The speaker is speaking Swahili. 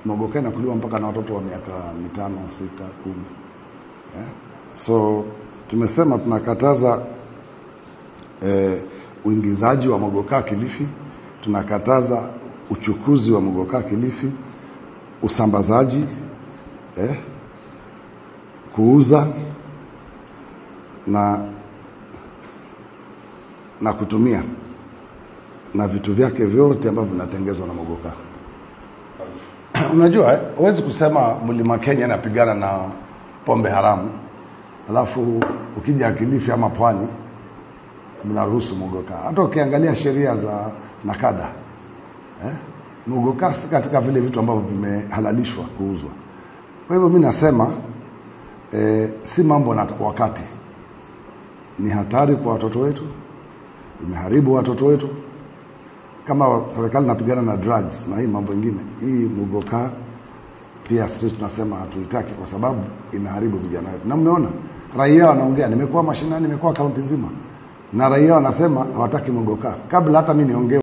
mogoka inakuliwa mpaka na watoto wa miaka mitano, sita, kumi eh? So tumesema tunakataza eh, uingizaji wa mogoka Kilifi, tunakataza uchukuzi wa mogoka Kilifi, usambazaji eh, kuuza na na kutumia na vitu vyake vyote ambavyo vinatengezwa na mogoka. Unajua, eh, huwezi kusema mlima Kenya inapigana na pombe haramu alafu ukija Kilifi ama pwani mnaruhusu mogoka. Hata ukiangalia sheria za nakada eh, mogoka si katika vile vitu ambavyo vimehalalishwa kuuzwa. Kwa hivyo mi nasema eh, si mambo na wakati, ni hatari kwa watoto wetu, imeharibu watoto wetu. Kama serikali inapigana na drugs na hii mambo ingine, hii mugoka pia sisi tunasema hatuitaki kwa sababu inaharibu vijana wetu, na mmeona raia wanaongea. Nimekuwa mashinani, nimekuwa kaunti nzima, na raia wanasema hawataki mugoka. Kabla hata mi niongee